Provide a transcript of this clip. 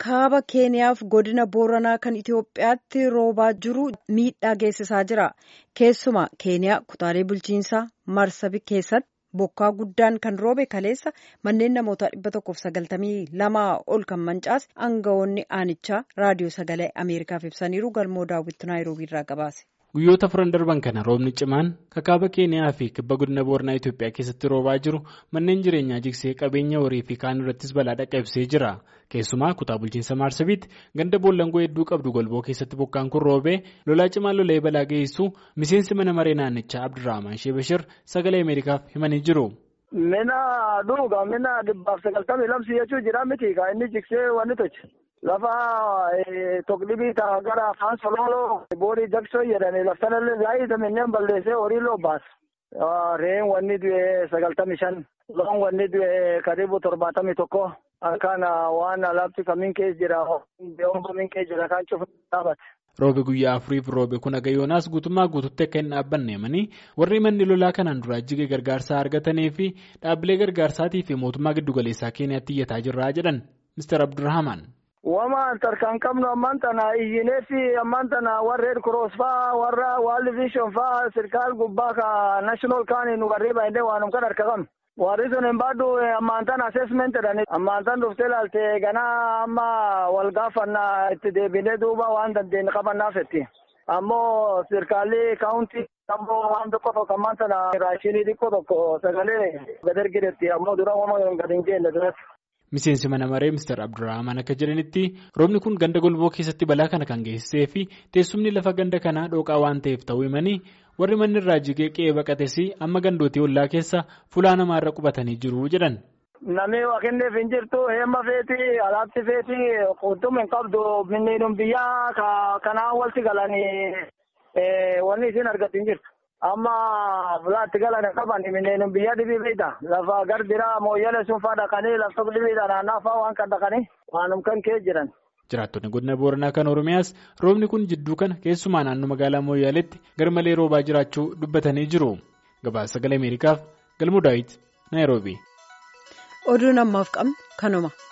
kaaba keeniyaaf godina booranaa kan itiyoophiyaatti roobaa jiru miidhaa geessisaa jira keessumaa keeniyaa kutaalee bulchiinsaa marsabi keessatti bokkaa guddaan kan roobe kaleessa manneen namoota dhibba tokkoof sagaltamii lamaa ol kan mancaase aangawoonni aanichaa raadiyoo sagalee ameerikaaf ibsaniiru galmoo daawwitti naayiroobiirraa gabaase. guyyoota furan darban kana roobni cimaan kakaaba keeniyaa fi kibba godina booranaa itiyoophiyaa keessatti roobaa jiru manneen jireenyaa jigsee qabeenya horii fi kaan irrattis balaa dhaqqabsee jira keessumaa kutaa bulchiinsa maarsabiitti ganda boollangoo hedduu qabdu golboo keessatti bokkaan kun roobee lolaa cimaan lola'ee balaa geessu miseensi mana maree naannichaa abdurrahman sheebashir sagalee ameerikaaf himanii jiru. mina dhuga mina dhibbaaf sagaltamii lamsi jechuu jira miti ka inni jigsee wanni tochi. lafa tokkdibii ta'a gara afaan sololoo boorii jaksoo jedhani laftanallee zaayita minneen balleessee horii loobaas reen wanni du'e sagaltamii shan loon wanni du'e karibu torbaatamii tokko kan waan alaabti kamiin keessa jira beeyoon kamiin keessa jira kan cufu dhaabate. Roobe guyyaa afuriif roobe kun agayoonaas guutummaa guututti akka hin dhaabbanne himanii warri manni lolaa kanaan duraa jige gargaarsaa argatanii fi dhaabbilee gargaarsaatii fi mootummaa giddugaleessaa keeniyaatti iyyataa jirraa jedhan Mr. Abdurrahman. Wama tarkaan qabnu ammaan tana iyyinee fi ammaan tana warra Red Cross faa warra World Vision faa sirkaal gubbaa ka national kaanii nu warree baay'inee waanum kan harka qabnu. Warri sun hin baadhu ammaan tana assessment jedhani ammaan tan dhuftee ilaalte ganaa amma wal gaafannaa itti deebinee duuba waan dandeenye qabannaaf jetti. Ammoo sirkaalli kaawuntii ammoo waan tokko tokko ammaan tana raashinii xiqqoo tokko sagalee gad ergidetti ammoo dura wama gad hin jenne duratti. Miseensi mana maree Mr. Abdurrahman akka jedhanitti roobni kun ganda golboo keessatti balaa kana kan geessisee fi teessumni lafa ganda kanaa dhooqaa waan ta'eef ta'uu himanii warri manni irraa jigee qe'ee baqates amma gandootii ollaa keessa fulaa namaarra qubatanii jiru jedhan. Namni waa kenneef hin jirtu heemma feeti alaabsi feeti qunxum hin qabdu minniinum biyyaa kanaan walitti galanii wanni isin argatu hin jirtu. amma fulaatti galan qaban minneen biyya dhibii beekta lafa garbiraa mooyyale sun faa dhaqanii lafti dhibiidha naannaa faa waan kan dhaqanii waanum kan kee jiran. Jiraattonni godina Booranaa kan Oromiyaas roobni kun jidduu kana keessumaa naannoo magaalaa Mooyyaleetti garmalee roobaa jiraachuu dubbatanii jiru. Gabaasa sagalee Ameerikaaf Galmuu Daawit Naayiroobii. Oduun ammaaf qabnu kanuma.